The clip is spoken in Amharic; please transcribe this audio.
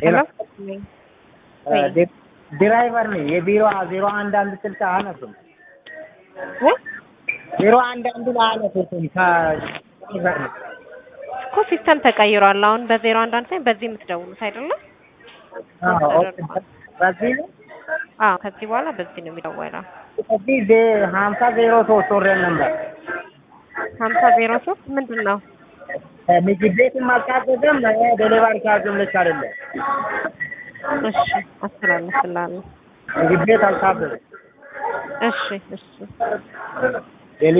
ሄሎ እ ድራይቨር ነኝ። የቢሮ ዜሮ አንድ አንድ ስልክ አነሱም ወይ ዜሮ አንድ አንድ አነሱትም ከድራይቨር ነኝ። እኮ ሲስተም ተቀይሯል። አሁን በዜሮ አንድ አንድ ሳይሆን በዚህ የምትደውሉት አይደለም? አዎ ኦኬ። በዚህ ነው አዎ ከዚህ በኋላ በዚህ ነው የሚደወለው። በዚህ ዜ- ሀምሳ ዜሮ ሶስት ወረድ ነበር ሀምሳ ዜሮ ሶስት ምንድን ነው? ምግብ ቤትም አልታዘዘም ዴሊቨሪ ቻርጅም ልክ አይደለም። እሺ አስተላልፍላለሁ። ምግብ ቤት አልታዘዘም። እሺ እሺ